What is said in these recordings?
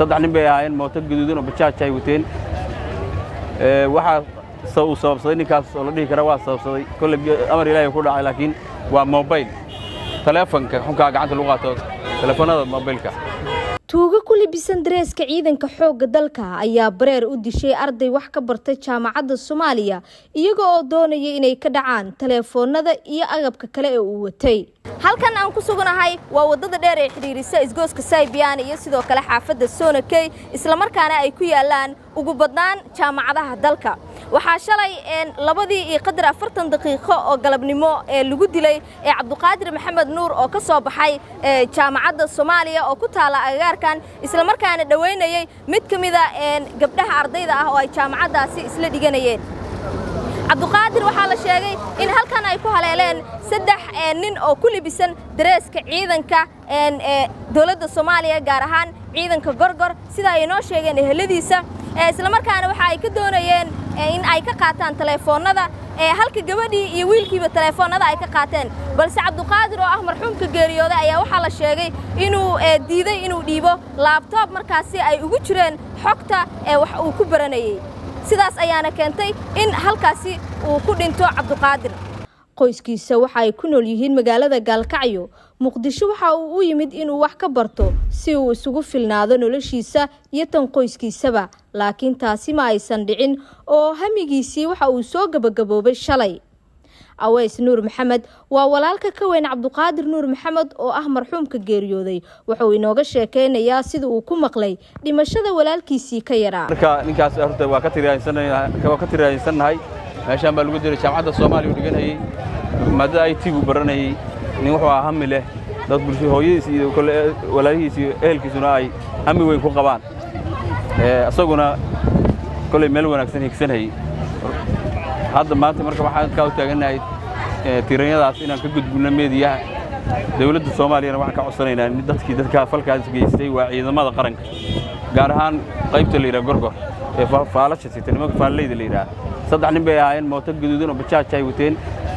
saddex nin bay ahaayeen mooto gaduudan oo bajaaj ay wateen waxaa uu sababsaday ninkaas oo la dhihi kara waa sababsaday kolle amar ilaahay ku dhacay laakiin waa mobayl taleefonka xunkaa gacanta lagu qaato taleefonada mobaylka tuugo ku libisan dareeska ciidanka xoogga dalka ayaa bareer u dishay arday wax ka bartay jaamacadda soomaaliya iyaga oo doonaya inay ka dhacaan taleefoonada iyo agabka kale ee uu watay halkan aan ku suganahay waa waddada dheer ee xidhiirisa isgooska saybiyan iyo sidoo kale xaafadda soonakey islamarkaana ay ku yaalaan ugu badnaan jaamacadaha dalka waxaa shalay labadii iyo qadar afartan daqiiqo oo galabnimo ee lagu dilay ee cabduqaadir maxamed nuur oo ka soo baxay jaamacadda soomaaliya oo ku taala agagaarkan islamarkaana dhowaynayey mid ka mida gabdhaha ardayda ah oo ay jaamacaddaasi isla dhiganayeen cabduqaadir waxaa la sheegay in halkan ay ku haleeleen saddex nin oo ku libisan dareeska ciidanka dowladda soomaaliya gaar ahaan ciidanka gorgor sida ay inoo sheegeen eheladiisa islamarkaana waxa ay ka doonayeen in ay ka qaataan taleefoonnada halka gabadhii iyo wiilkiiba taleefoonnada ay ka qaateen balse cabduqaadir oo ah marxuumka geeriyooday ayaa waxaa la sheegay inuu diiday inuu dhiibo laabtoob markaasi ay ugu jireen xogta wax uu ku baranayey sidaas ayaana keentay in halkaasi uu ku dhinto cabduqaadir qoyskiisa waxa ay ku nool yihiin magaalada gaalkacyo muqdisho waxa uu u yimid inuu wax ka barto si uu isugu filnaado noloshiisa iyo tan qoyskiisaba laakiin taasi ma aysan dhicin oo hamigiisii waxa uu soo gebagaboobay shalay aweys nuur maxamed waa walaalka ka weyn cabduqaadir nuur maxamed oo ah marxuumka geeriyooday wuxuu inooga sheekeynayaa sida uu ku maqlay dhimashada walaalkiisii ka yaraa marka ninkaas horta waa ka tiraaysannahay meeshaan baa lagu diray jaamacadda soomaaliya u dhiganayey maadada i t buu baranayey nin wuxuu ahaa hami leh dad bulsho hooyadiis iyo kole walaalihiis iyo ehelkiisuna ay hami weyn ku qabaan isaguna koley meel wanaagsan higsanayey hadda maanta marka waxaan kaa u taagannahay tiranyadaas inaan ka gudbinno meediyaha dawladda soomaaliyana waxaan ka codsanaynaa in dadkii dadkaa falkaas geystay waa ciidamada qaranka gaar ahaan qaybta la yidhaha gorgor ee faalasha sita nimanka faalleyda la yidhaha saddex nin bay ahaayeen mooto gaduudan oo bajaaj ay wateen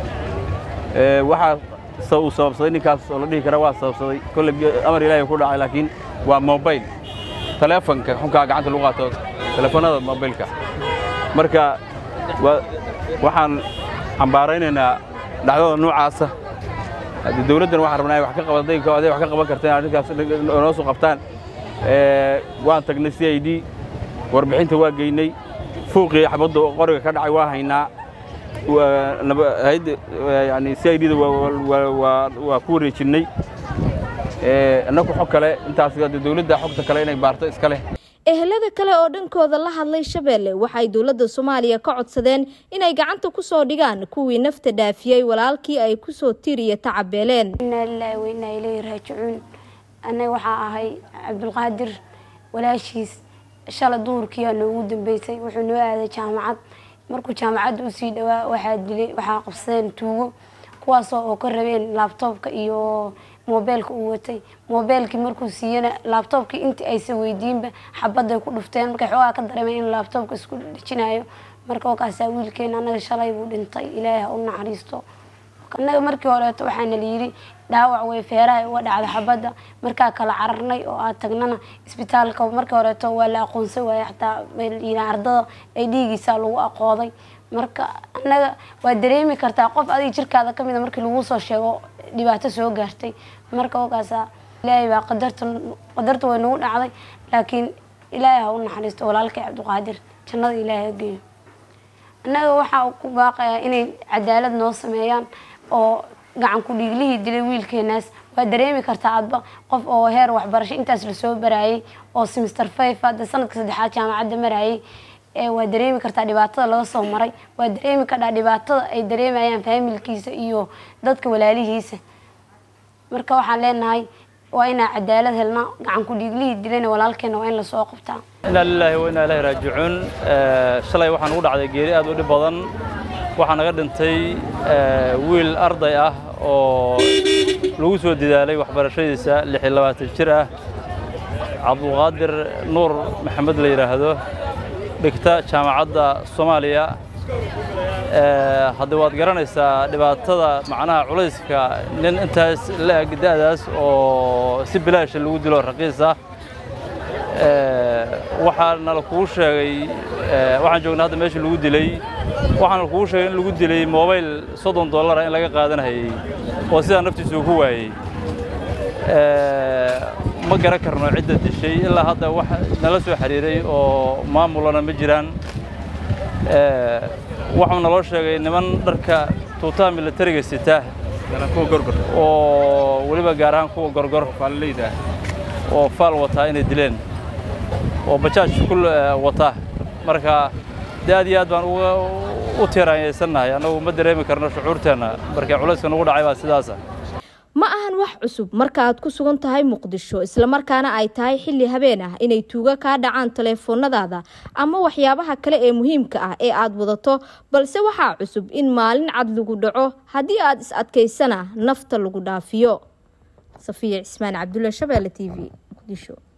waxaa uu sababsaday ninkaas oo la dhihi kara waa sababsaday kolle amar ilaahay ku dhacay laakiin waa mobayl taleefonka xunkaa gacanta lagu qaato taleefonada mobaylka marka waxaan cambaaraynaynaa dhacdada noocaasa haddii dawladdan waxaan rabnaa wax ka qabaday aday wax ka qaban karteen arrinkaas noo soo qabtaan waan tagnay c i d warbixinta waa geynay fuuqii xabadda qoriga ka dhacay waa haynaa yani c i d da waa ku wareejinnay annagu xog kale intaas dawladda xogta kale inay baarto iska leh ehelada kale oo dhankooda la hadlay shabeelle waxay dowladda soomaaliya ka codsadeen inay gacanta ku soo dhigaan kuwii nafta dhaafiyey walaalkii ay ku soo tiriya tacabeeleen inaa lilaahi wa inaa ilayhi raajicuun annaga waxaa ahay cabdulqaadir walaashiis shala duhurkiiaa noogu dambeysay wuxuu noo aaday jaamacad markuu jaamacadda usii dhawaa waxaa dilay waxaa qabsadeen tuugo kuwaasoo oo ka rabeen laabtoobka iyo moobeelka uu watay moobeelkii markuu siiyana laabtoobkii intii aysa weydiinba xabaday ku dhufteen markay xoogaa ka dareemeen in laabtoobka isku dhejinayo marka wakaasaa wiilkeena annaga shalay buu dhintay ilaahay ha u naxariisto annaga markii horeeto waxaana layidhi dhaawac way feeraha uga dhacda xabadda markaa kala cararnay oo aad tagnana isbitaalka markii horeeto waa la aqoonsan waaya xataa ardada ay dhiigiisaa lagu aqooday marka annaga waa dareemi kartaa qof adiga jirkaada ka mida markii lagu soo sheego dhibaato soo gaartay marka wakaasa ilaahay baa qadarta qadarta way nagu dhacday laakiin ilaahay ha u naxariisto walaalkay cabdiqaadir jannada ilaahay ha geeyo annaga waxaa ku baaqayaa inay cadaalad noo sameeyaan oo gacan ku dhiiglihii dilay wiilkeenaas waa dareemi kartaa adba qof oo heer waxbarasho intaas lasoo baraayay oo simister five hadda sanadka saddexaad jaamacadda maraayay waa dareemi kartaa dhibaatada laga soo maray waa dareemi kartaa dhibaatada ay dareemayaan faamilkiisa iyo dadka walaalihiisa marka waxaan leenahay waa inaa cadaalad helnaa gacan ku dhiiglihii dilayna walaalkeena waa in lasoo qabtaa inaa lilaahi wa inaa ilaahi raajicuun shalay waxaan ugu dhacday geeri aad u dhib badan waxaa naga dhintay wiil arday ah oo lagu soo dadaalay waxbarashadiisa lix iyo labaatan jir ah cabdulqaadir nuur maxamed la yidhaahdo dhigta jaamacadda soomaaliya haddii waad garanaysaa dhibaatada macnaha culayska nin intaas la-eg da'daas oo si bilaasha lagu dilo raqiis ah waxaa nala kuu sheegay waxaan joognaa hadda meesha lagu dilay waxaana kuu sheegay in lagu dilay mobayl soddon dollara in laga qaadanahayey oo sidaa naftiisu uu ku waayey ma garan karno cidda dishay ilaa hadda wax nala soo xiriiray oo maamulana ma jiraan waxuu naloo sheegay niman dharka tuutaha militariga sita oo weliba gaar ahaan kuwa gorgor oo faal wataa inay dileen oo bajaaj ku wata marka de aad iyo aad baan u tiiraanyaysannahay annagu ma dareemi karno shucuurteenna markii culayska nagu dhacay baa sidaasa ma ahan wax cusub marka aad ku sugan tahay muqdisho islamarkaana ay tahay xilli habeen ah inay tuuga kaa dhacaan taleefoonadaada ama waxyaabaha kale ee muhiimka ah ee aad wadato balse waxaa cusub in maalin cad lagu dhaco haddii aad is adkaysana nafta lagu dhaafiyo safiya cismaan cabdulla shabeelle t v muqdisho